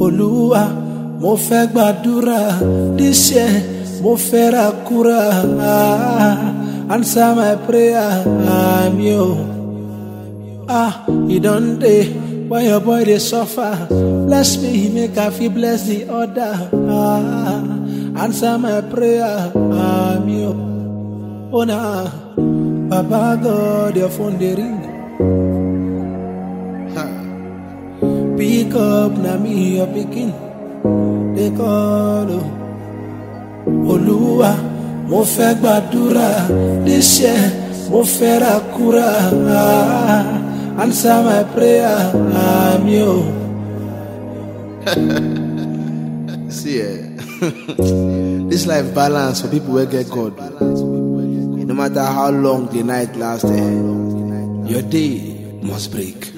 olúwa mo fẹ́ gbàdúrà this year mo fẹ́ ra kúrà ah, answer my prayer àmì o. Ah, e don dey when your boy dey suffer bless me make I fit bless the other ah, answer my prayer àmì o. Oh na baba God your phone dey ring. Ha. Pick up na me your pikin dey call o. Olúwa mo fẹ́ gbàdúrà this year mo fẹ́ ra kúrà ah, answer my prayer àmì o. See, eh, this life balance for people wey get God. No matter how long the night last, eh, Your day must break.